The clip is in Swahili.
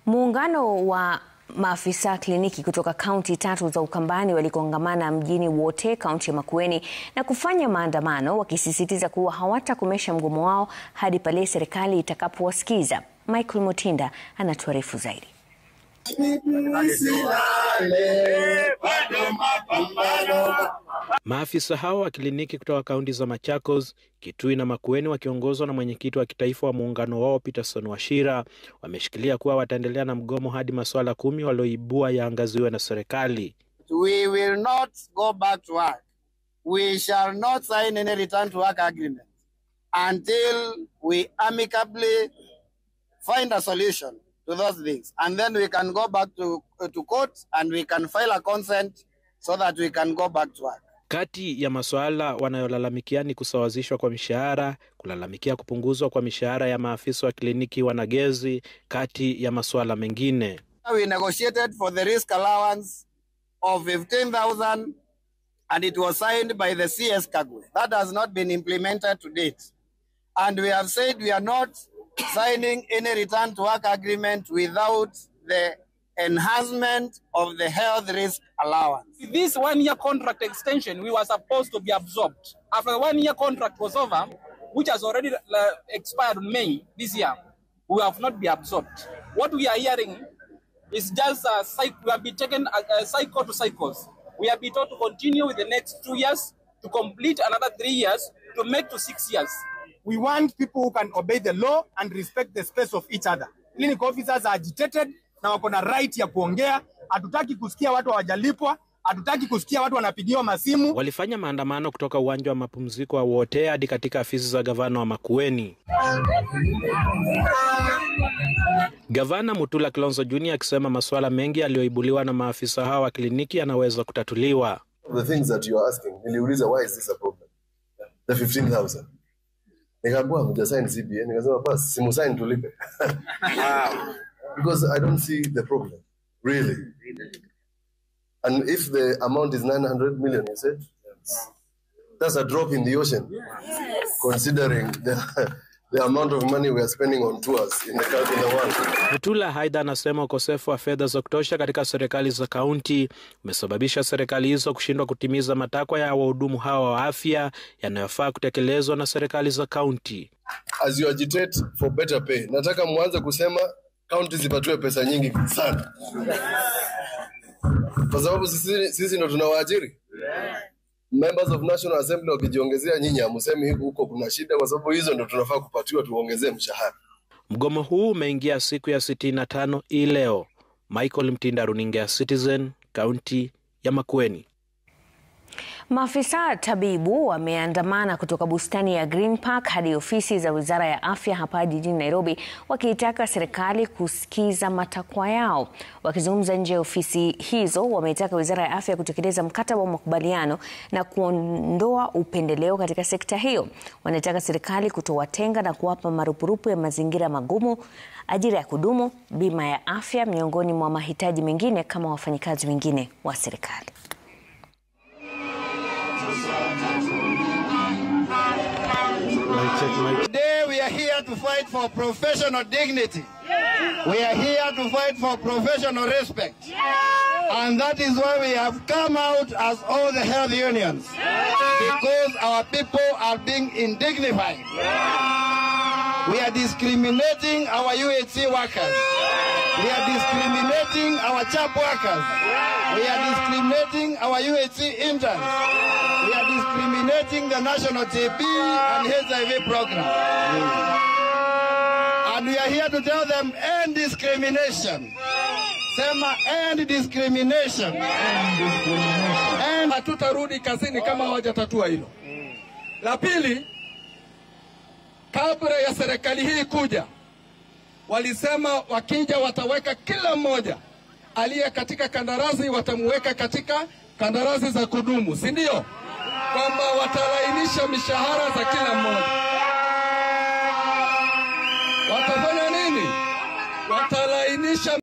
Muungano wa maafisa kliniki kutoka kaunti tatu za Ukambani walikongamana mjini Wote, kaunti ya Makueni na kufanya maandamano wakisisitiza kuwa hawatakomesha mgomo wao hadi pale serikali itakapowasikiza. Michael Mutinda anatuarifu zaidi. Maafisa hao wa kliniki kutoka kaunti za Machakos, Kitui na Makueni wakiongozwa na mwenyekiti wa kitaifa wa muungano wao Peterson Wachira wameshikilia kuwa wataendelea na mgomo hadi masuala kumi walioibua yaangaziwe na serikali. We will not go back to work. We shall not sign any return to work agreement until we amicably find a solution to those things. And then we can go back to, to court and we can file a consent so that we can go back to work. Kati ya masuala wanayolalamikia ni kusawazishwa kwa mishahara, kulalamikia kupunguzwa kwa mishahara ya maafisa wa kliniki wanagezi, kati ya masuala mengine. We negotiated for the risk allowance of 15,000 and it was signed by the CS Kagwe. That has not been implemented to date. And we have said we are not signing any return to work agreement without the enhancement of the health risk allowance. This one year contract extension, we were supposed to be absorbed. After the one year contract was over, which has already uh, expired in May this year, we have not been absorbed. What we are hearing is just a cycle, we have been taken a, a cycle to cycles. We have been told to continue with the next two years, to complete another three years, to make to six years. We want people who can obey the law and respect the space of each other. Clinical officers are agitated na wako na right ya kuongea. Hatutaki kusikia watu hawajalipwa, hatutaki kusikia watu wanapigiwa masimu. Walifanya maandamano kutoka uwanja wa mapumziko wa Wote hadi katika afisi za gavana wa Makueni. Gavana Mutula Kilonzo Junior akisema masuala mengi yaliyoibuliwa na maafisa hao wa kliniki yanaweza kutatuliwa. The things that you are asking, niliuliza why is this a problem? The 15,000. Nikaambiwa mjasign CBA, nikasema basi simusign tulipe. Because I don't see the problem, really. And if the amount is 900 million, you said, that's a drop in the ocean, considering the, the amount of money we are spending on tours in the, country, in the world. Mutula aidha anasema ukosefu wa fedha za kutosha katika serikali za kaunti umesababisha serikali hizo kushindwa kutimiza matakwa ya wahudumu hawa wa afya yanayofaa kutekelezwa na serikali za kaunti. As you agitate for better pay, nataka mwanze kusema kaunti zipatiwe pesa nyingi sana, kwa sababu sisi, sisi ndo tunawaajiri members of National Assembly wakijiongezea, nyinyi hamusemi huko kuna shida, kwa sababu hizo ndo tunafaa kupatiwa, tuongezee mshahara. Mgomo huu umeingia siku ya sitini na tano hii leo. Michael Mtinda, runinga ya Citizen, kaunti ya Makueni. Maafisa tabibu wameandamana kutoka bustani ya Green Park hadi ofisi za Wizara ya Afya hapa jijini Nairobi wakiitaka serikali kusikiza matakwa yao. Wakizungumza nje ya ofisi hizo, wameitaka Wizara ya Afya kutekeleza mkataba wa makubaliano na kuondoa upendeleo katika sekta hiyo. Wanataka serikali kutowatenga na kuwapa marupurupu ya mazingira magumu, ajira ya kudumu, bima ya afya, miongoni mwa mahitaji mengine kama wafanyikazi wengine wa serikali. Today we are here to fight for professional dignity. We are here to fight for professional respect. And that is why we have come out as all the health unions. Because our people are being indignified. We are discriminating our UHC workers. We are discriminating our CHAP workers. We are discriminating our UHC interns. We are discriminating the national TB and HIV program. And we are here to tell them end discrimination. Sema end discrimination. End. Hatutarudi kazini kama hawajatatua hilo. La pili, kabla ya serikali hii kuja, walisema wakija wataweka kila mmoja aliye katika kandarasi watamuweka katika kandarasi za kudumu, si ndio? Kwamba watalainisha mishahara za kila mmoja. Watafanya nini? Watalainisha